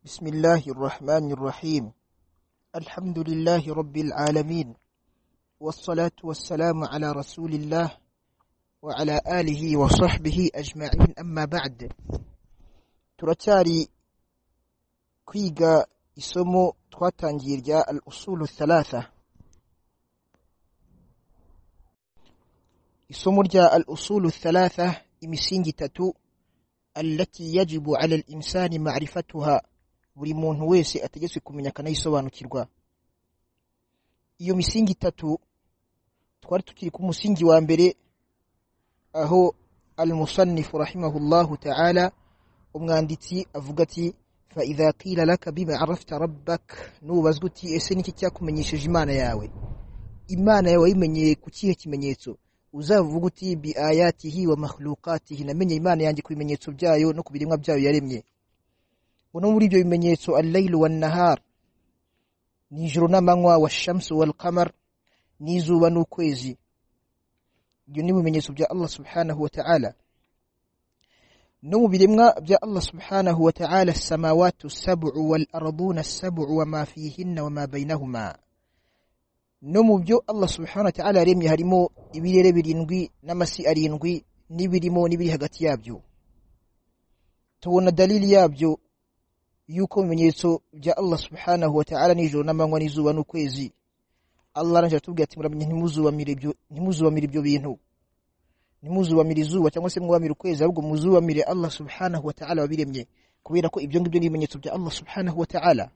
بسم الله الرحمن الرحيم الحمد لله رب العالمين والصلاة والسلام على رسول الله وعلى آله وصحبه أجمعين أما بعد turacyari kwiga isomo twatangiye rya al usulu thalatha isomo rya al usulu thalatha imisingi itatu allati yajibu ala al insani ma'rifatuha buri muntu wese ategetswe kumenya akanayisobanukirwa iyo misingi itatu twari tukiri ku musingi wa mbere aho almusannifu rahimahullahu taala umwanditsi avuga ati fa idha qila laka bima arafta rabbak nubazwa uti ese niki cyakumenyesheje imana yawe imana yawe wayimenyeye ku kihe kimenyetso uzavuga uti bi ayatihi wa makhluqatihi namenye imana yanjye ku bimenyetso byayo no ku biremwa byayo yaremye ngo no muri ibyo bimenyetso allaylu wan nahar nijoro n'amanywa wa shamsu wal qamar n'izuba n'ukwezi ibyo ni ibimenyetso bya Allah subhanahu wa ta'ala no mu biremwa bya Allah subhanahu wa ta'ala samawatu sab'u wal arduna sab'u wa ma fihinna wa ma bainahuma no mu byo Allah subhanahu wa ta'ala yaremye harimo ibirere birindwi n'amasi arindwi n'ibirimo n'ibiri hagati yabyo tubona dalili yabyo yuko ibimenyetso bya Allah subhanahu wa ta'ala nijoro n'amanywa n'izuba n'ukwezi Allah aranje atubwira ati muramenye ntimuzubamire ibyo ntimuzubamire ibyo bintu ntimuzubamire izuba cyangwa se mwubamire ukwezi ahubwo muzubamire Allah subhanahu wa ta'ala wabiremye kubera ko ibyo ngibyo ni ibimenyetso bya Allah subhanahu wa ta'ala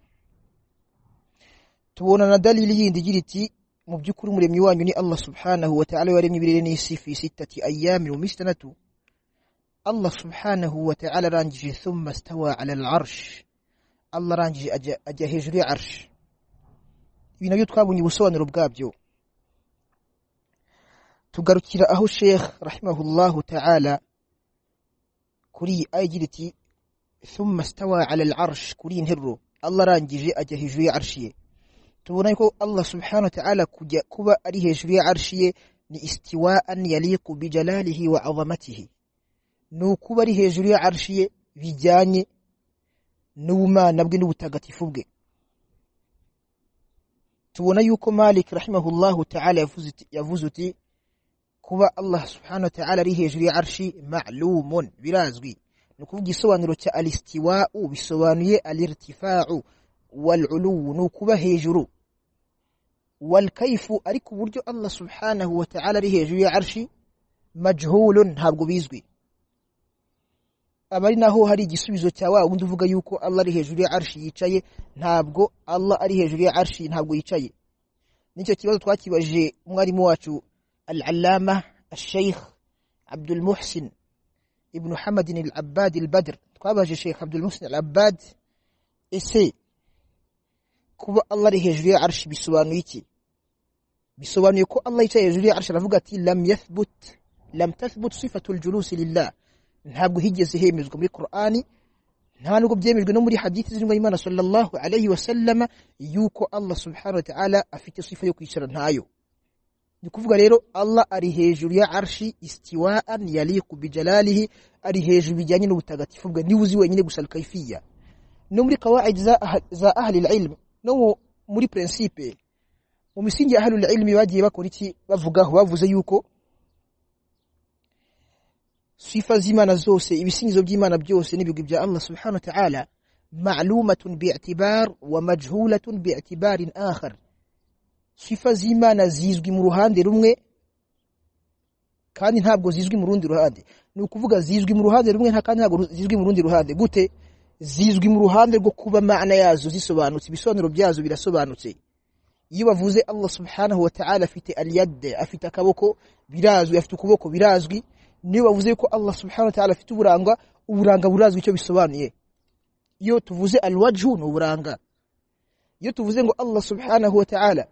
tubona na dalili yindi igira iti mu by'ukuri umuremyi wanyu ni Allah subhanahu wa ta'ala waremye ibirere n'isi fi sittati ayyamin wa mistanatu Allah subhanahu wa ta'ala arangije thumma stawa ala al-arsh Allah arangije ajya hejuru ya arsh ibi nabyo twabonye ubusobanuro bwabyo tugarukira aho sheikh rahimahullahu ta'ala kuri iyi aya igira iti thumma stawa ala al-arsh kuri iyi nteruro Allah arangije ajya hejuru ya arshi ye tubona ko Allah subhanahu wa ta'ala kujya kuba ari hejuru ya arshi ye ni istiwaan yaliqu bi jalalihi wa 'azamatihi ni ukuba ari hejuru ya arshi ye bijyanye n'ubumana bwe n'ubutagatifu bwe tubona yuko Malik rahimahullahu ta'ala yavuze uti kuba Allah subhanahu wa ta'ala ari hejuru ya arshi ma'lumun birazwi ni ukuvuga isobanuro cya alistiwa'u bisobanuye alirtifa'u wal'ulu ni ukuba hejuru wal kayfu ariko uburyo Allah subhanahu wa ta'ala ari hejuru ya arshi majhulun ntabwo bizwi aba ari naho hari igisubizo cya wa wundi uvuga yuko Allah ari hejuru ya arshi yicaye ntabwo Allah ari hejuru ya arshi ntabwo yicaye nicyo kibazo twakibajije umwarimu wacu al-allama al-sheikh Abdul Muhsin ibn Hamad al-Abbad al-Badr twabajije sheikh Abdul Muhsin al-Abbad ese kuba Allah ari hejuru ya arshi bisobanuye iki bisobanuye ko Allah yicaye hejuru ya arshi aravuga ati lam yathbut lam tathbut sifatu al-julus lillah ntabwo higeze hemezwa muri Qur'ani nta nubwo byemejwe no muri hadith zirimo Imana sallallahu alayhi wa sallama yuko Allah subhanahu wa ta'ala afite sifa yo kwicara ntayo ni kuvuga rero Allah ari hejuru ya arshi istiwaan yaliqu bi jalalihi ari hejuru bijyanye n'ubutagatifu bwe niwe uzi wenyine gusa kayfiya no muri qawaid za za ahli al-ilm no muri principe mu misingi ya ahli al-ilm bagiye bakora iki bavugaho bavuze yuko sifa z'imana zose ibisingizo by'imana byose n'ibigwi bya Allah subhanahu wa ta'ala ma'lumatun bi'tibar wa majhulatun bi'tibarin akhar sifa z'imana zizwi mu ruhande rumwe kandi ntabwo zizwi mu rundi ruhande ni ukuvuga zizwi mu ruhande rumwe nta kandi ntabwo zizwi mu rundi ruhande gute zizwi mu ruhande rwo kuba ma'ana yazo zisobanutse ibisobanuro byazo birasobanutse iyo bavuze Allah subhanahu wa ta'ala afite al-yad afite akaboko birazwi afite ukuboko birazwi niyo bavuze ko Allah subhanahu wa ta'ala afite uburanga uburanga burazwi icyo bisobanuye iyo tuvuze alwajhu ni uburanga iyo tuvuze ngo Allah subhanahu wa ta'ala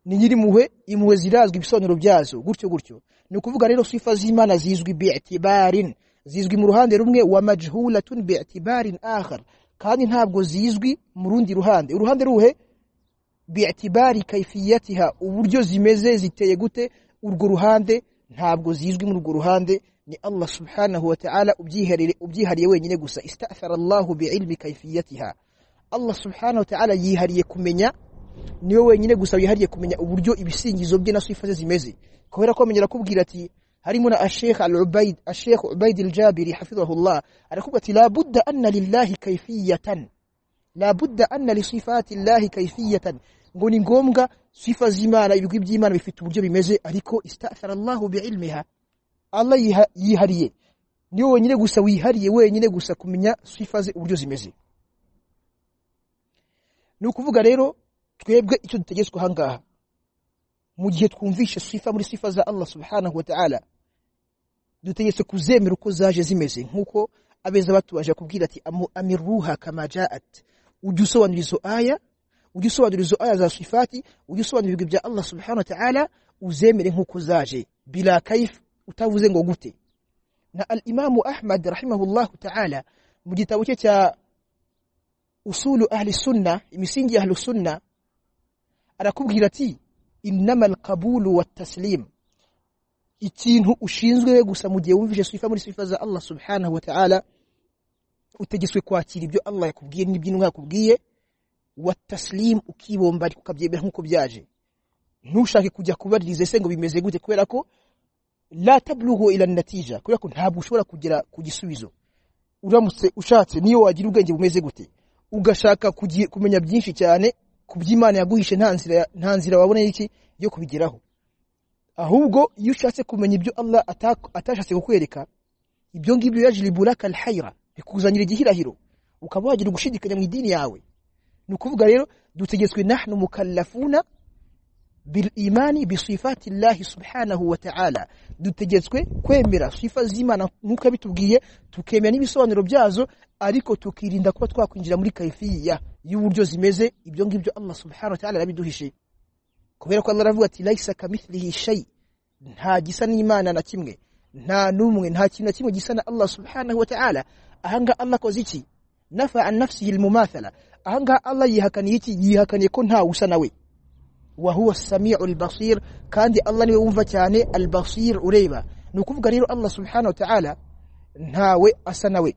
ni nyirimpuhwe impuhwe zirazwi ibisobanuro byazo gutyo gutyo ni ukuvuga rero sifa z'imana zizwi bi'tibarin zizwi mu ruhande rumwe wa majhulatun bi'tibarin akhar kandi ntabwo zizwi mu rundi ruhande uruhande ruhe bi'tibari kayfiyatiha uburyo zimeze ziteye gute urwo ruhande ntabwo zizwi muri urwo ruhande ni allah subhanahu wa ta'ala ubyihariye ubyihariye wenyine gusa istathara allahu biilmi kayfiyatiha allah subhanahu wa ta'ala yihariye kumenya niwe wenyine gusa wihariye kumenya uburyo ibisingizo bye na sifa ze zimeze kubera ko amenyera kubwira ati harimo na ashekh al-ubaid ashekh ubaid al-jabiri hafidhahullah arakubwira ati la budda anna lillahi kayfiyatan la budda anna li sifati llahi kayfiyatan ngo ni ngombwa sifa z'imana ibigwi by'imana bifite uburyo bimeze ariko istathara allahu biilmiha allah yiha- yihariye niwe wenyine gusa wihariye wenyine gusa kumenya sifa ze uburyo zimeze ni ukuvuga rero twebwe icyo dutegetswe ahangaha mu gihe twumvishe sifa muri sifa za allah subhanahu wa ta'ala dutegetse kuzemera uko zaje zimeze nk'uko abeza batubasha kubwira ati amu- amiruha kama jaat ujye usobanura izo aya ujye usobanura izo aya za sifati ujye usobanura ibigwi bya allah subhanahu wa ta'ala uzemere nk'uko zaje bila kayif utavuze ngo gute na al imamu ahmad rahimahullahu ta'ala mu gitabo cye cya usulu ahli sunna imisingi ya ahli sunna arakubwira ati innama alqabulu wataslim ikintu ushinzwe we gusa mu gihe wumvise sifa muri sifa za Allah subhanahu wa ta'ala utegetswe kwakira ibyo Allah yakubwiye n'iby'inwa yakubwiye wataslim ukibomba ariko ukabyemera nk'uko byaje ntushake kujya kubaririza ese ngo bimeze gute kubera ko la tablughu ila natija kubera ko ntabwo ushobora kugera ku gisubizo uramutse ushatse niyo wagira ubwenge bumeze gute ugashaka kugi- kumenya byinshi cyane ku by'imana yaguhishe nta nzira nta nzira wabona iki yo kubigeraho ahubwo iyo ushatse kumenya ibyo Allah atak- atashatse kukwereka ibyo ngibyo yajliburaka alhayra bikuzanira igihirahiro ukaba wagira ugushidikanya mu idini yawe ni ukuvuga rero dutegetswe nahnu mukallafuna bil imani bi sifati llahi subhanahu wa ta'ala dutegetswe kwemera sifa z'imana nk'uko yabitubwiye tukemera n'ibisobanuro byazo ariko tukirinda kuba twakwinjira muri kaifiya y'uburyo zimeze ibyo ngibyo Allah subhanahu wa ta'ala yabiduhishe kubera ko Allah aravuga ati laisa kamithlihi shay nta gisa n'imana na kimwe nta numwe nta kintu na kimwe gisa na Allah subhanahu wa ta'ala ahanga Allah akoze iki nafa an nafsihi almumathala ahanga Allah yihakaniye iki yihakaniye ko nta usa nawe wa huwa as-sami'u al-basir kandi Allah niwe wumva cyane al-basir ureba ni ukuvuga rero Allah subhanahu wa ta'ala ntawe asa nawe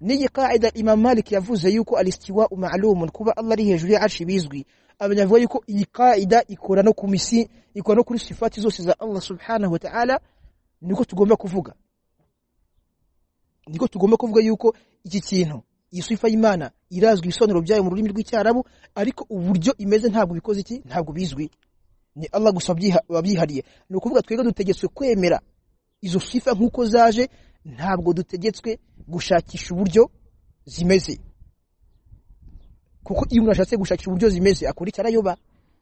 n'iyi qaida Imam Malik yavuze yuko al-istiwa ma'lumun kuba Allah ari hejuru ya arshi bizwi abanyavuga yuko iyi qaida ikora no ku misi ikora no kuri sifati zose za Allah subhanahu wa ta'ala niko tugomba kuvuga niko tugomba kuvuga yuko iki kintu iyi sifa y'Imana irazwi ibisobanuro byayo mu rurimi rw'icyarabu ariko uburyo imeze ntabwo bikoze iki ntabwo bizwi ni Allah gusa abyiha- wabyihariye ni ukuvuga twebwe dutegetswe kwemera izo sifa nk'uko zaje ntabwo dutegetswe gushakisha uburyo zimeze kuko iyo umuntu ashatse gushakisha uburyo zimeze akora icyo arayoba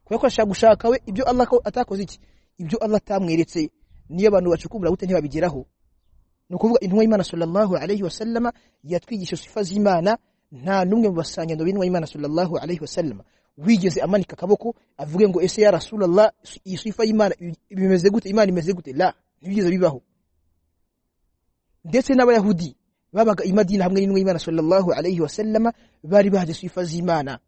kubera ko ashaka gushaka we ibyo Allah ko- atakoze iki ibyo Allah atamweretse niyo abantu bacukumbura gute ntibabigeraho ni ukuvuga intumwa y'Imana sallallahu alayhi wa sallama yatwigisha sifa z'Imana nta n'umwe mu basangendo b'intumwa y'Imana sallallahu alayhi wa sallama wigeze amanika akaboko avuge ngo ese ya Rasulullah iyi sifa y'Imana bimeze gute Imana imeze gute la ntibigeze bibaho ndetse n'abayahudi babaga i Madina hamwe n'intumwa y'Imana sallallahu alayhi wa sallama bari bahaje sifa z'Imana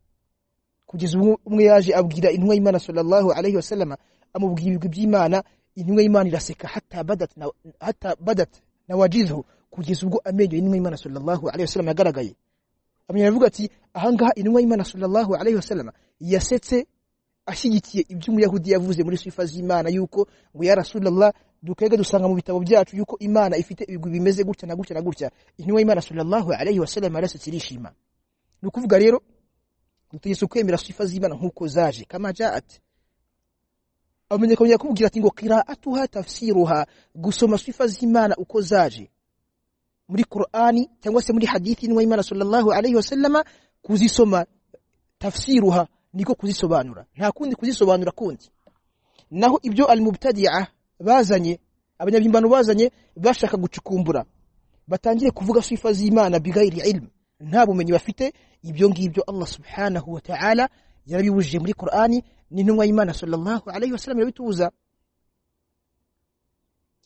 kugeza ubwo umwe yaje abwira intumwa y'Imana sallallahu alayhi wa sallama amubwira ibigwi by'Imana intumwa y'Imana iraseka hatta badat na hatta badat na wajizhu kugeza ubwo amenyo y'intumwa y'Imana sallallahu alayhi wa sallama yagaragaye amenya aravuga ati ahangaha intumwa y'Imana sallallahu alayhi wa sallama yasetse ashyigikiye ibyo umuyahudi yavuze muri sifa z'Imana yuko ngo ya Rasulullah dukega dusanga mu bitabo byacu yuko Imana ifite ibigwi bimeze gutya na gutya na gutya intumwa y'Imana sallallahu alayhi wa sallama yarasetse irishima ni ukuvuga rero dutegetse kwemera sifa z'Imana nk'uko zaje kama jaat amenye kongera kubwira ati ngo qiraatuha tafsiruha gusoma sifa z'Imana uko zaje muri Qur'ani cyangwa se muri hadithi y'intumwa y'Imana sallallahu alayhi wa sallama kuzisoma tafsiruha niko kuzisobanura nta kundi kuzisobanura kundi naho ibyo al-mubtadi'a bazanye abanyabyimbano bazanye bashaka gucukumbura batangire kuvuga sifa z'Imana bigayiri ilmu nta bumenyi bafite ibyo ngibyo Allah subhanahu wa ta'ala yarabibujije muri Qur'ani n'intumwa y'Imana sallallahu alayhi wa sallam irabitubuza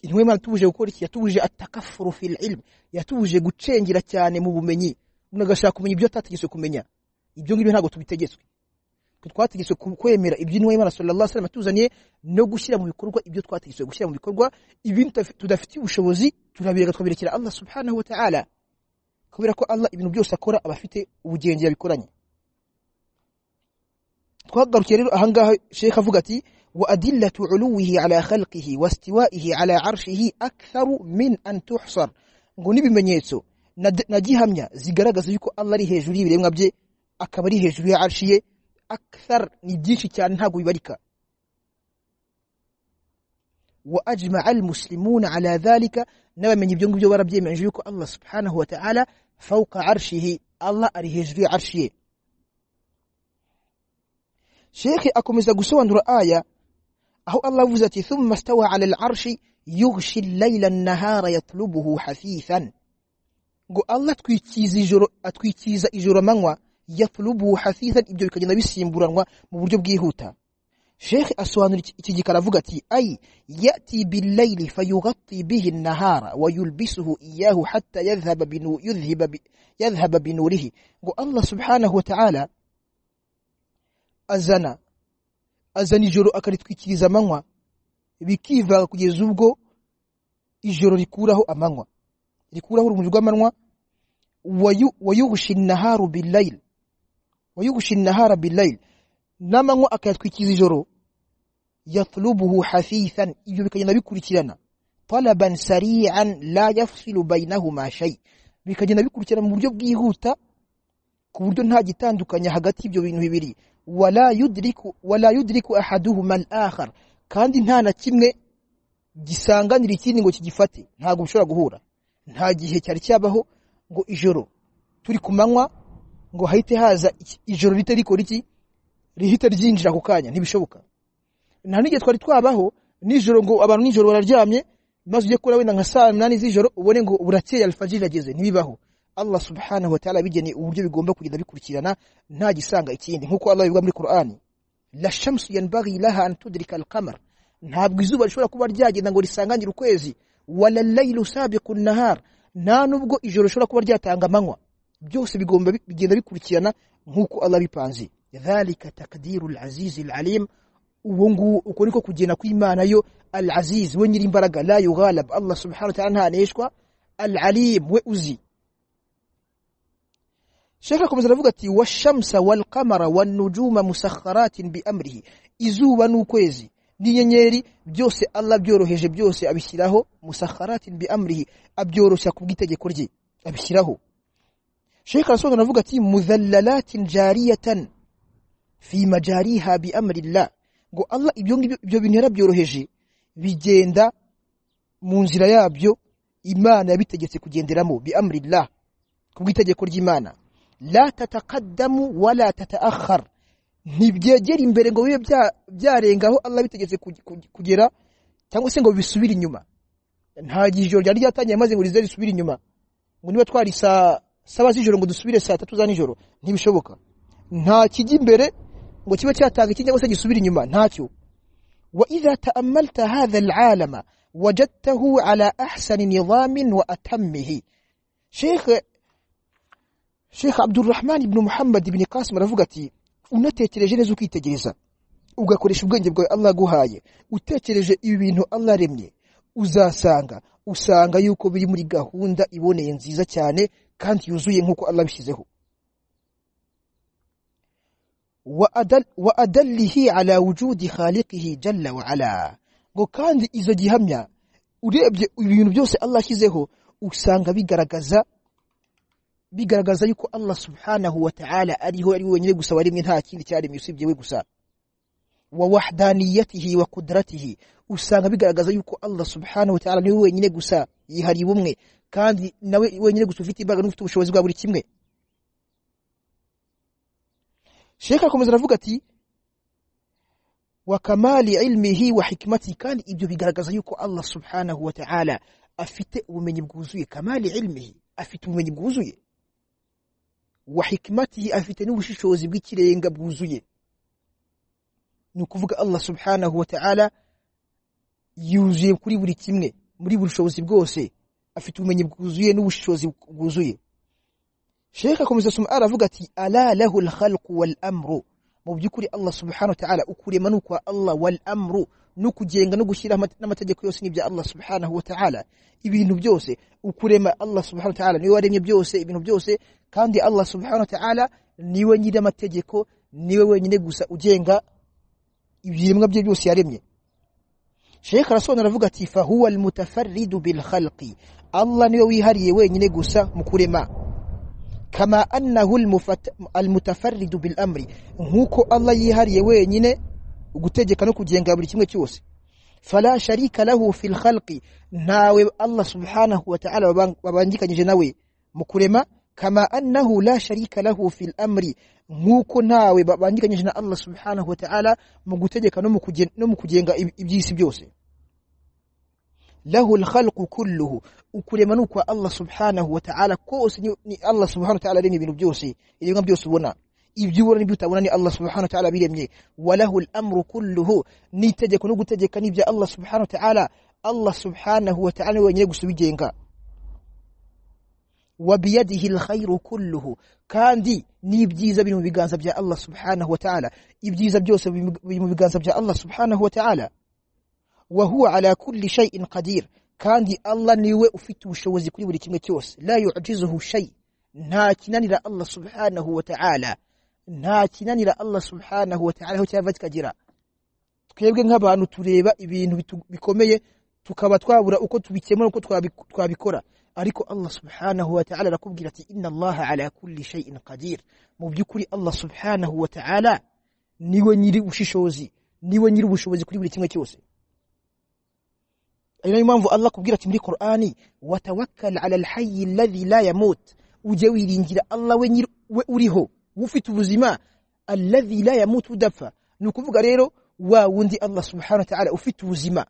intumwa y'Imana yatubuje gukora iki yatubuje atakaffuru fil ilm yatubuje gucengera cyane mu bumenyi umuntu agashaka kumenya ibyo atategetswe kumenya ibyo ngibyo ntabwo tubitegetswe twategetswe ku- kwemera ibyo intumwa y'imana sallallahu alaihi wasallam yatuzaniye no gushyira mu bikorwa ibyo twategetswe gushyira mu bikorwa ibintu tudafi- tudafitiye ubushobozi turabireka tukabirekera allah subhanahu wa ta'ala kubera ko allah ibintu byose akora aba afite ubugenge yabikoranye twagarukiye rero ahangaha shekh avuga ati wa adillatu uluwihi ala khalqihi wa istiwaihi ala arshihi aktharu min an tuhsar ngo n'ibimenyetso na na gihamya zigaragaza yuko allah ari hejuru y'ibiremwa bye akaba ari hejuru ya arshi ye akthar ni byinshi cyane ntabwo bibarika wa ajmaa almuslimuna ala dhalika n'abamenye ibyo ngibyo barabyemeje yuko allah subhanahu wa ta'ala fawqa arshihi allah ari hejuru ya arshi ye shekhe akomeza gusobanura aya aho allah avuze ati thumma stawa ala larshi yughshi llaila nnahara yatlubuhu hafithan ngo allah atwikiza ijoro atwikiza ijoro amanywa yatlubuhu hafithan ibyo bikagenda bisimburanwa mu buryo bwihuta shekhe asobanura iki- iki gikara avuga ati ay yati billaili fayughatti bihi nnahara wa yulbisuhu iyahu hatta yadhhaba binu- yudhhiba bi- yadhhaba binurihi ngo allah subhanahu wa ta'ala azana azana ijoro akaritwikiriza amanywa bikivanga kugeza ubwo ijoro rikuraho amanywa rikuraho urumuri rw'amanywa wayu- wayughshi nnaharu billayl wayughshi nnahara billayl n'amanywa akayatwikiriza ijoro yatlubuhu hafithan ibyo bikagenda bikurikirana talaban sari'an la yafsilu bainahuma shay bikagenda bikurikirana mu buryo bwihuta ku buryo nta gitandukanya hagati y'ibyo bintu bibiri wala yudriku wala yudriku ahaduhuma al-akhar kandi nta na kimwe gisanganira ikindi ngo kigifate ntabwo bishobora guhura nta gihe cyari cyabaho ngo ijoro turi ku manywa ngo hahite haza iki- ijoro rite rikora iki rihita ryinjira ako kanya ntibishoboka nta n'igihe twari twabaho nijoro ngo abantu nijoro bararyamye maze ujye kura wenda nka saa munani z'ijoro ubone ngo burakeye alfajiri irageze ntibibaho allah subhanahu wa ta'ala yabigeneye uburyo bigomba kugenda bikurikirana nta gisanga ikindi nk'uko allah bivuga muri qur'ani la shamsu yanbaghi laha an tudrika alqamar ntabwo izuba rishobora kuba ryagenda ngo risangangire ukwezi wala laylu sabiqu nahar nta nubwo ijoro rishobora kuba ryatanga amanywa byose bigomba bi- bigenda bikurikirana nk'uko allah bipanze dhalika takdiru alazizi alalim uwo nguwo uko niko kugena kw'imana yo alaziz we nyir'imbaraga la yughalab allah subhanahu wa ta'ala ntaneshwa alalim we uzi shekh akomeza aravuga ati washamsa walqamara wanujuma musakharatin biamrihi izuba n'ukwezi n'inyenyeri byose allah byoroheje byose abishyiraho musakharatin biamrihi abyoroshya ku bw'itegeko rye abishyiraho shekh arasobanura aravuga ati mudhallalatin jariyatan fi majariha biamrillah ngo allah ibyo ngibyo ibyo bintu yarabyoroheje bigenda mu nzira yabyo imana yabitegetse kugenderamo biamrillah ku bw'itegeko ry'imana la tatakaddamu wala tataakhar ntibyegera imbere ngo bibe bya- byarenga aho allah bitegetse kuge- kuge- kugera cyangwa se ngo bisubire inyuma nta gihe ijoro ryari ryatangiye maze ngo rize risubire inyuma ngo niba twari saa saba z'ijoro ngo dusubire saa tatu za nijoro ntibishoboka nta kijya imbere ngo kibe cyatanga ikindi cyangwa se gisubire inyuma ntacyo وإذا تأملت هذا العالم وجدته على أحسن نظام وأتمه شيخ شيخ عبد الرحمن بن محمد بن قاسم رفقتي unatekereje neza ukitegereza ugakoresha ubwenge bwawe allah aguhaye utekereje ibi bintu allah aremye uzasanga usanga yuko biri muri gahunda iboneye nziza cyane kandi yuzuye nk'uko allah abishyizeho وأدل وأدله على وجود خالقه جل وعلا ngo kandi izo gihamya urebye ibintu byose Allah ashyizeho usanga bigaragaza bigaragaza yuko Allah subhanahu wa ta'ala ariho ari we wenyine gusa waremye nta kindi cyaremye usibye we gusa wa wahdaniyatihi wa qudratihi usanga bigaragaza yuko Allah subhanahu wa ta'ala niwe wenyine gusa yihariye ubumwe kandi nawe wenyine gusa ufite imbaraga n'ufite ubushobozi bwa buri kimwe shekh akomeza aravuga ati wa kamali ilmihi wa hikmati kandi ibyo bigaragaza yuko allah subhanahu wa ta'ala afite ubumenyi bwuzuye kamali ilmihi afite ubumenyi bwuzuye wa hikmatihi afite n'ubushishozi bw'ikirenga bwuzuye ni ukuvuga allah subhanahu wa ta'ala yuzuye kuri buri kimwe muri buri bushobozi bwose afite ubumenyi bwuzuye n'ubushishozi bwuzuye shekh akomeza asoma aravuga ati ala lahu alkhalqu wal amru mu by'ukuri allah subhanahu wa ta'ala ukurema ni ukwa allah wal amru no kugenga no gushyira n'amategeko yose n'ibya allah subhanahu wa ta'ala ibintu byose ukurema allah subhanahu wa ta'ala niwe waremye byose ibintu byose kandi allah subhanahu wa ta'ala niwe nyiri amategeko niwe wenyine gusa ugenga ibiremwa bye byose yaremye sheikh arasobanura aravuga ati fahuwa almutafarridu bil khalqi allah niwe wihariye wenyine gusa mu kurema kama annahu almutafarridu bil amri nk'uko allah yihariye wenyine gutegeka no kugenga buri kimwe cyose fala sharika lahu fil khalqi ntawe allah subhanahu wa ta'ala babangikanyije nawe mu kurema kama annahu la sharika lahu fil amri nk'uko ntawe babangikanyije na allah subhanahu wa ta'ala mu gutegeka no mu kugenga iby'isi byose lahu alkhalqu kulluhu ukurema ni ukwa allah subhanahu wa ta'ala kose ni allah subhanahu wa ta'ala aremye ibintu byose ibiremwa byose ubona ibyo ubona n'ibyo utabona ni Allah subhanahu wa ta'ala biremye walahu al-amru kulluhu nitegeko no gutegeka n'ibya Allah subhanahu wa ta'ala Allah subhanahu wa ta'ala wenyine gusa ubigenga wa biyadihi al-khayru kulluhu kandi n'ibyiza biri mu biganza bya Allah subhanahu wa ta'ala ibyiza byose biri mu biganza bya Allah subhanahu wa ta'ala wa huwa ala kulli shay'in qadir kandi Allah niwe ufite ubushobozi kuri buri kimwe cyose la yu'jizuhu shay nta kinanira Allah subhanahu wa ta'ala nta kinanira Allah subhanahu wa ta'ala aho cyava kikagera twebwe nk'abantu tureba ibintu bikomeye tukaba twabura uko tubikemura uko twabikora ariko Allah subhanahu wa ta'ala arakubwira ati inna Allah ala kulli shay'in qadir mu by'ukuri Allah subhanahu wa ta'ala niwe nyiri ubushishozi niwe nyiri ubushobozi kuri buri kimwe cyose ari nayo mpamvu Allah kubwira ati muri Qur'ani watawakkal ala al-hayy alladhi la yamut ujye wiringira Allah we nyiri we uriho ufite ubuzima alladhi la yamutu udapfa ni ukuvuga rero wa wundi Allah subhanahu wa ta'ala ufite ubuzima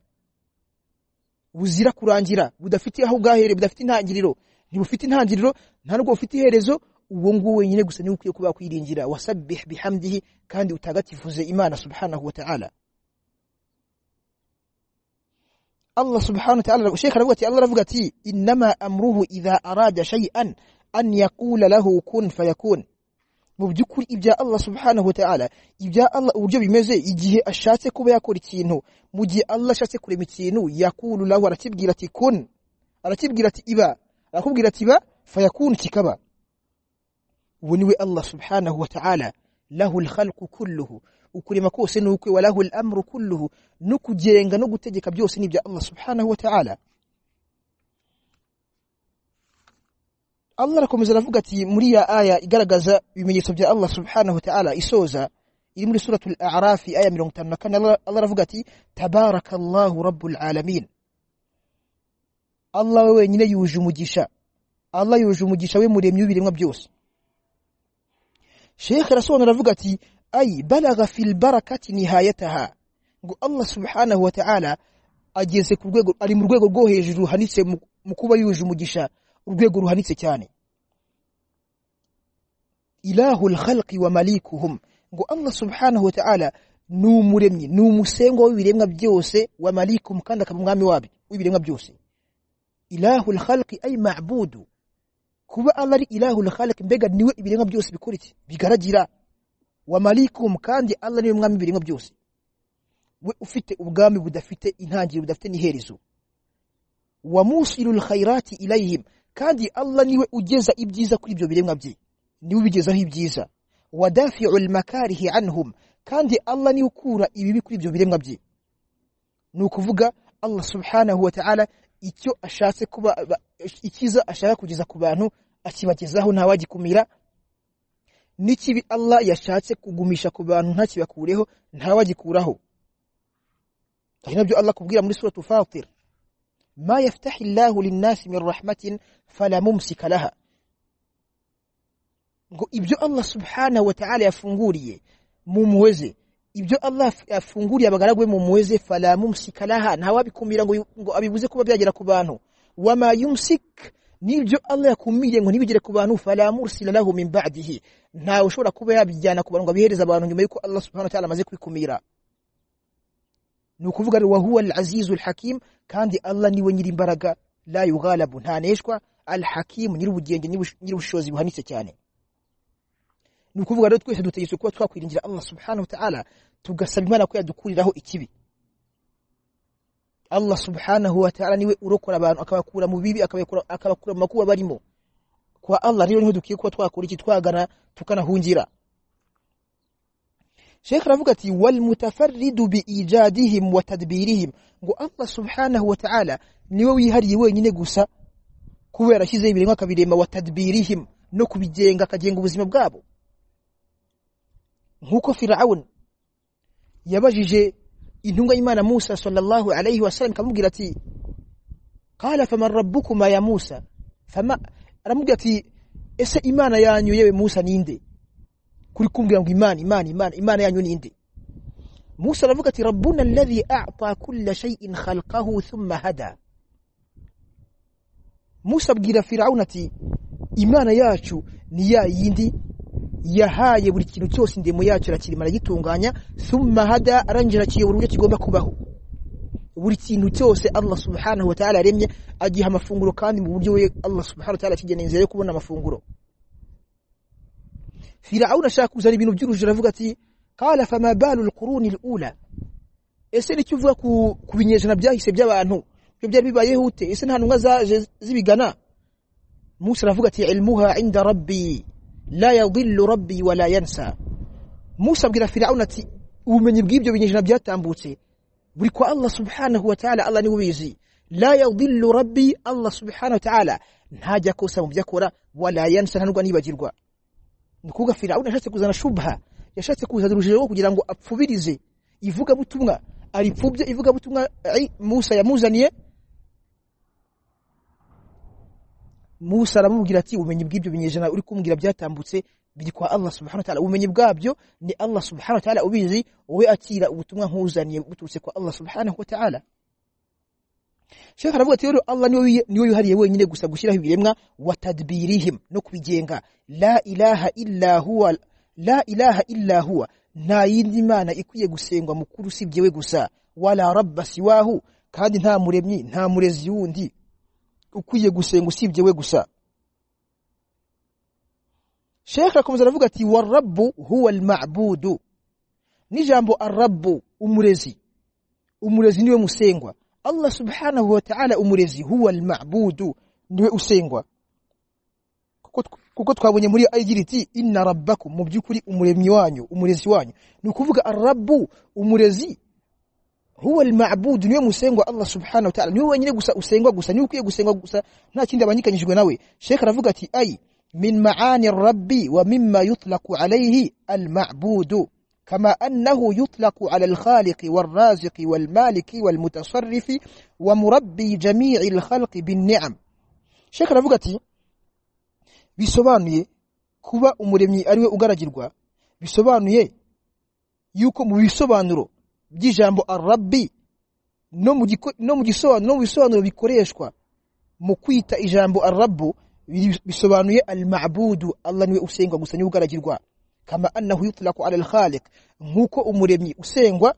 buzira kurangira budafite aho bwahere budafite intangiriro ntibufite intangiriro nta nubwo bufite iherezo uwo nguwo wenyine gusa niwe ukwiye kuba kwiringira wasabbih bihamdihi kandi utagatifuze Imana subhanahu wa ta'ala Allah subhanahu wa ta'ala Sheikh aravuga ati Allah aravuga ati inma amruhu idha arada shay'an an yaqula lahu kun fayakun mu by'ukuri ibya Allah subhanahu wa ta'ala ibya Allah uburyo bimeze igihe ashatse kuba yakora ikintu mu gihe Allah ashatse kurema ikintu yakulu lahu arakibwira ati kun arakibwira ati iba arakubwira ati ba fayakun kikaba ubu niwe Allah subhanahu wa ta'ala lahu alkhalqu kulluhu ukurema kose nukwe walahu al-amru kulluhu no kugenga no gutegeka byose ni bya Allah subhanahu wa ta'ala Allah arakomeza aravuga ati muri ya aya igaragaza ibimenyetso bya Allah subhanahu wa ta'ala isoza iri muri suratul a'raf aya 54 Allah aravuga ati tabarakallahu rabbul alamin Allah we wenyine yuje umugisha Allah yuje umugisha we muremye w'ibiremwa byose Sheikh arasobanura aravuga ati ay balagha fil barakati nihayataha ngo Allah subhanahu wa ta'ala ageze ku rwego ari mu rwego rwo hejuru hanitse mu kuba yuje umugisha urwego ruhanitse cyane ilahu alkhalqi wa malikuhum ngo Allah subhanahu wa ta'ala ni umuremyi ni umusengo w'ibiremwa byose wa malikum kandi akaba umwami wabyo w'ibiremwa byose ilahu alkhalqi ay ma'budu kuba Allah ari ilahu alkhalqi mbega niwe ibiremwa byose bikora iki bigaragira wa malikum kandi Allah niwe umwami w'ibiremwa byose we ufite ubwami budafite intangiriro budafite n'iherezo wa musilul khairati ilayhim kandi Allah niwe ugeza ibyiza kuri ibyo biremwa bye niwe ubigezaho ibyiza wadafi'ul makarihi anhum kandi Allah niwe ukura ibibi kuri ibyo biremwa bye ni ukuvuga Allah subhanahu wa ta'ala icyo ashatse kuba ikiza ashaka kugeza ku bantu akibagezaho ntawagikumira n'ikibi Allah yashatse kugumisha ku bantu ntakibakureho ntawagikuraho ari nabyo Allah kubwira muri suratu Fatir ما يفتح الله للناس من رحمة فلا ممسك لها ngo ibyo Allah subhanahu wa ta'ala yafunguriye mumuweze ibyo Allah yafunguriye abagaragwe mumuweze fala mumsika laha ntawabikumira ngo ngo abibuze kuba byagera ku bantu wama yumsik nibyo Allah yakumiriye ngo ntibigere ku bantu fala mursila lahu min ba'dihi ntawe ushobora kuba yabijyana ku bantu ngo abihereza abantu nyuma yuko Allah subhanahu wa ta'ala amaze kwikumira ni ukuvuga wa huwa al-azizu al-hakim kandi Allah niwe nyiri imbaraga la yughalabu ntaneshwa al-hakim nyiri ubugenge nyiri ubushobozi buhanitse cyane ni ukuvuga rero twese dutegetswe kuba twakwiringira allah subhanahu wa ta'ala tugasaba imana ko yadukuriraho ikibi allah subhanahu wa ta'ala niwe urokora abantu akabakura mu bibi akabakura akabakura mu makuba barimo kwa allah rero niho dukwiye kuba twakora iki twagana tukanahungira Sheikh aravuga ati wal mutafarridu bi ijadihim wa tadbirihim ngo Allah subhanahu wa ta'ala niwe wihariye wenyine gusa kubera ashyize ibiremwa akabirema wa tadbirihim no kubigenga akagenga ubuzima bwabo nk'uko Firaun yabajije intunga y'Imana Musa sallallahu alayhi wasallam kamubwira ati qala faman rabbukuma ya Musa fama aramubwira ati ese Imana yanyu yewe Musa ninde kuri kumbwira ngo imana imana imana imana yanyu ninde Musa aravuga ati rabbuna alladhi a'ta kulla shay'in khalqahu thumma hada Musa abwira Firaun ati imana yacu ni ya yindi yahaye buri kintu cyose indemo yacu irakirima aragitunganya thumma hada arangira kiyobora uburyo kigomba kubaho buri kintu cyose Allah subhanahu wa ta'ala yaremye agiha amafunguro kandi mu buryo we Allah subhanahu wa ta'ala kigeneye yo kubona amafunguro Firauna ashaka kuzana ibintu by'urujijo aravuga ati qala fama balu alquruni alula ese nicyo uvuga ku binyejana byahise by'abantu byo byari bibayeho ute ese nta ntumwa zaje zibigana Musa aravuga ati ilmuha inda rabbi la yadhillu rabbi wa la yansa Musa abwira Firauna ati ubumenyi bw'ibyo binyejana byatambutse buri kwa Allah subhanahu wa ta'ala Allah ni ubizi la yadhillu rabbi Allah subhanahu wa ta'ala ntajya kosa mu byakora wala yansa ntanurwa nibagirwa ni kuvuga Firauni yashatse kuzana shubha yashatse kuzana urugero rwo kugira ngo apfubirize ivuga butumwa aripfubye ivuga butumwa Musa yamuzaniye Musa aramubwira ati ubumenyi bw'ibyo binyejana uri kumbwira byatambutse biri kwa Allah subhanahu wa ta'ala ubumenyi bwabyo ni Allah subhanahu wa ta'ala ubizi we akira ubutumwa nkuzaniye buturutse kwa Allah subhanahu wa ta'ala Sheikh aravuga ati Allah niwe niwe yuhariye wenyine gusa gushyiraho ibiremwa wa tadbirihim no kubigenga la ilaha illa huwa la ilaha illa huwa nta yindi mana ikwiye gusengwa mukuru usibye we gusa wala rabba siwahu kandi nta muremyi nta murezi wundi ukwiye gusenga usibye we gusa Sheikh akomeza aravuga ati warabbu huwa almabudu nijambo arabbu umurezi umurezi niwe musengwa Allah subhanahu wa ta'ala umurezi huwa al-ma'budu niwe usengwa kuko twabonye muri agira iti inna rabbakum mu byukuri umuremyi wanyu umurezi wanyu ni ukuvuga ar-rabbu umurezi huwa al-ma'budu niwe musengwa Allah subhanahu wa ta'ala niwe wenyine gusa usengwa gusa niwe ukwiye gusengwa gusa nta kindi abanyikanyijwe nawe Sheikh aravuga ati ay min ma'ani ar-rabbi wa mimma yutlaqu alayhi al-ma'budu كما أنه يطلق على الخالق والرازق والمالك والمتصرف ومربي جميع الخلق بالنعم شكرا بغتي bisobanuye kuba umuremyi ariwe ugaragirwa bisobanuye yuko mu bisobanuro by'ijambo arabbi no mu no mu gisobanuro mu bisobanuro bikoreshwa mu kwita ijambo arabbu bisobanuye al-ma'budu Allah niwe usengwa gusa niwe ugaragirwa kama annahu yutlaqu ala al-khaliq nkuko umuremyi usengwa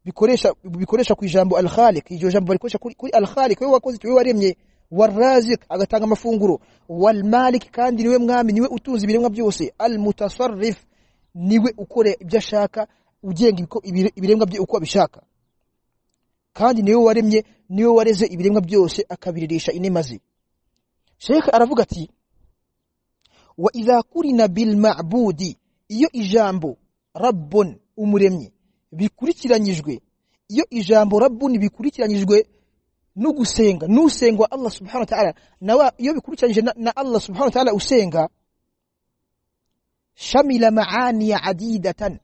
bikoresha bikoresha ku ijambo al-khaliq iryo jambo barikoresha kuri al-khaliq wewe wakoze wewe waremye warazik agatanga amafunguro wal-malik kandi niwe mwami niwe utunze ibiremwa byose al-mutasarrif niwe ukore ibyo ashaka ugenga ibiremwa bye uko abishaka kandi niwe waremye niwe wareze ibiremwa byose akabiririsha inemazi Sheikh aravuga ati wa idha kurina bil ma'budi iyo ijambo rabbun umuremyi bikurikiranyijwe iyo ijambo rabbun bikurikiranyijwe no gusenga nusengwa Allah subhanahu wa ta'ala nawa iyo bikurikiranyije na, na Allah subhanahu wa ta'ala usenga shamila ma'ani adidatan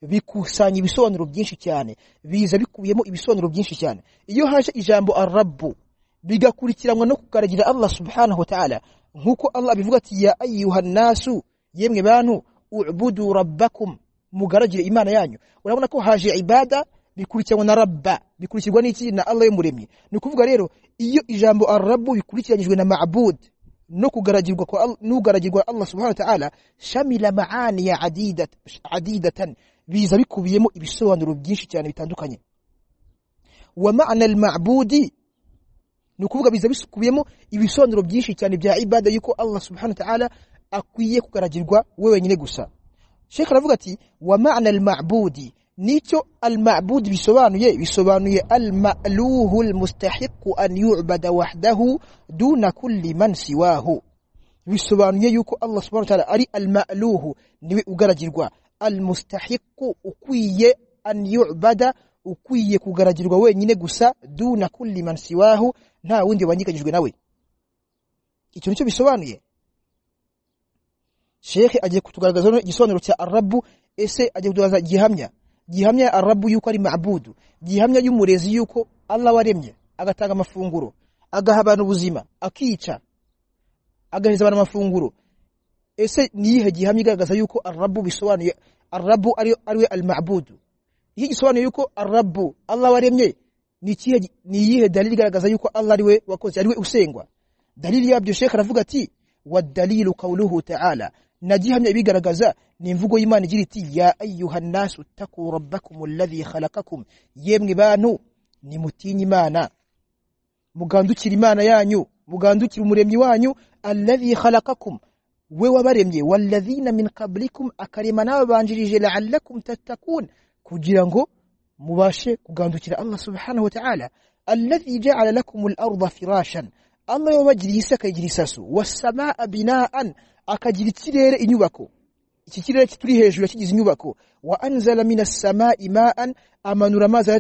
bikusanya ibisobanuro byinshi cyane biza bikubiyemo ibisobanuro byinshi cyane iyo haje ijambo arabbu bigakurikiranwa no kukaragira Allah subhanahu wa ta'ala nkuko Allah abivuga ati ya ayyuhan nasu yemwe bantu ubudu rabbakum mugaragire imana yanyu urabona ko haje ibada bikurikirwa na rabba bikurikirwa n'iki na Allah yemuremye ni kuvuga rero iyo ijambo arrabu bikurikiranyijwe na ma'bud no kugaragirwa kwa nugaragirwa Allah subhanahu wa ta'ala shamila ma'ani ya adidat adidatan biza bikubiyemo ibisobanuro byinshi cyane bitandukanye wa ma'na al-ma'budi ni ukuvuga biza bisukubiyemo ibisobanuro byinshi cyane bya ibada yuko Allah subhanahu wa ta'ala akwiye kugaragirwa we wenyine gusa sheka aravuga ati wa ma'na al-ma'budi nicyo al-ma'bud bisobanuye bisobanuye al-ma'luhu al-mustahiqu an yu'bada wahdahu duna kulli man siwahu bisobanuye yuko Allah subhanahu wa ta'ala ari al-ma'luhu niwe ugaragirwa al-mustahiqu ukwiye an yu'bada ukwiye kugaragirwa wenyine gusa duna kulli man siwahu nta wundi wanyiganyijwe nawe icyo nicyo bisobanuye shekhe agiye kutugaragaza igisobanuro cya arabu ese agiye kutugaragaza gihamya gihamya arabu yuko ari ma'budu gihamya y'umurezi yuko Allah waremye agatanga amafunguro agaha abantu ubuzima akica agaheza abantu amafunguro ese niyihe gihamya igaragaza yuko arabu bisobanuye arabu ari ariwe al-ma'budu iki gisobanuye yuko arabu Allah waremye ni ikihe ni iyihe dalili igaragaza yuko Allah ariwe wakoze ariwe usengwa dalili yabyo shekhe aravuga ati wadalilu qawluhu ta'ala na gihamya ibigaragaza ni imvugo y'Imana igira iti ya ayyuhan nasu taku rabbakum alladhi khalaqakum yemwe bantu nimutinye Imana mugandukira Imana yanyu mugandukira umuremyi wanyu alladhi khalaqakum we wabaremye walladhina min qablikum akarema nababanjirije la'allakum tattakun kugira ngo mubashe kugandukira Allah subhanahu wa ta'ala alladhi ja'ala lakum al-ardha firashan Allah yabagiriye isi akayigira isasu wasamaa binaan akagira ikirere inyubako iki kirere kituri hejuru yakigize inyubako wa anzala minas samai ma'an amanura amazi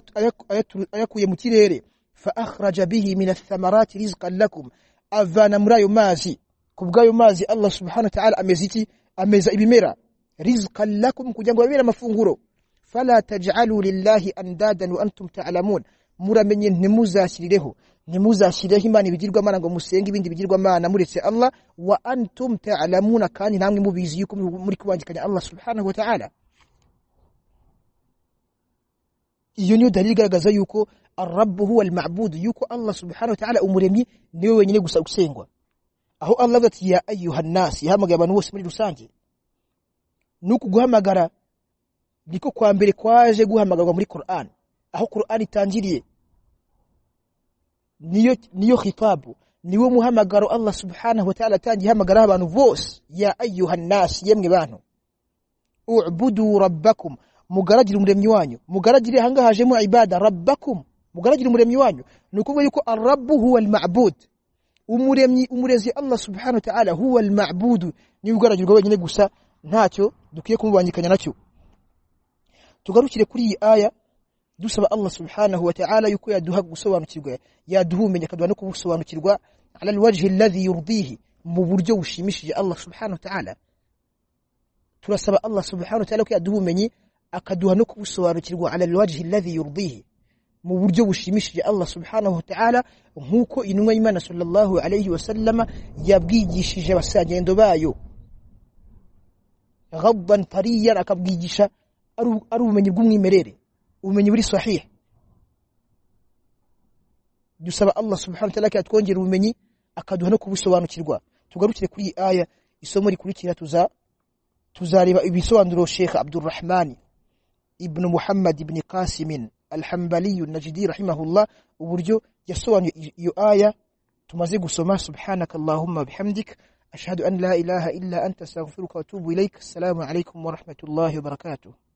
ayakuye mu kirere fa akhraja bihi minath thamarati rizqan lakum avana muri ayo mazi kubw'ayo mazi Allah subhanahu wa ta'ala ameza iki ameza ibimera rizqan lakum kugira ngo babere amafunguro fala taj'alu lillahi andadan wa antum ta'lamun muramenye ntimuzashyirireho ntimuzashyireho imana ibigirwamana ngo musenge ibindi bigirwamana muretse Allah wa antum ta'lamuna kandi namwe mubizi yuko muri kubangikanya Allah subhanahu wa ta'ala iyo niyo dalili igaragaza yuko arrabu huwa al-ma'bud yuko Allah subhanahu wa ta'ala umuremyi niwe wenyine gusa usengwa aho Allah avuga ati ya ayyuhan nas yahamagaye abantu bose muri rusange nuko guhamagara niko kwa mbere kwaje guhamagarwa muri Qur'an aho Qur'an itangiriye niyo niyo khitabu niwo muhamagaro Allah subhanahu wa ta'ala atangiye hamagara abantu bose ya ayyuhan nas yemwe bantu u'budu rabbakum mugaragire umuremyi wanyu mugaragire hangahajemo ibada rabbakum mugaragire umuremyi wanyu nukuvuga yuko arrabu huwa al-ma'bud umuremyi umurezi Allah subhanahu wa ta'ala huwa al-ma'bud ni ugaragirwa wenyine gusa ntacyo dukwiye kumubangikanya nacyo tugarukire kuri iyi aya dusaba Allah subhanahu wa ta'ala yuko yaduha gusobanukirwa yaduha umenye akaduha no kubusobanukirwa ala alwajhi alladhi yurdihi mu buryo bushimishije Allah subhanahu wa ta'ala turasaba Allah subhanahu wa ta'ala ko yaduha umenye akaduha no kubusobanukirwa ala alwajhi alladhi yurdihi mu buryo bushimishije Allah subhanahu wa ta'ala nkuko intumwa y'Imana sallallahu alayhi wa sallama yabwigishije abasagendo bayo ghabban tariyan akabwigisha ari ubumenyi bw'umwimerere ubumenyi buri sahiha dusaba Allah subhanahu wa ta'ala yatwongera ubumenyi akaduha no kubusobanukirwa tugarukire kuri iyi aya isomo rikurikira tuza tuzareba ibisobanuro Sheikh Abdurrahman ibn Muhammad ibn Qasim al-Hanbali an-Najdi rahimahullah uburyo yasobanuye iyo aya tumaze gusoma subhanakallahumma bihamdik ashhadu an la ilaha illa anta astaghfiruka wa atubu ilaik assalamu alaykum wa rahmatullahi wa barakatuh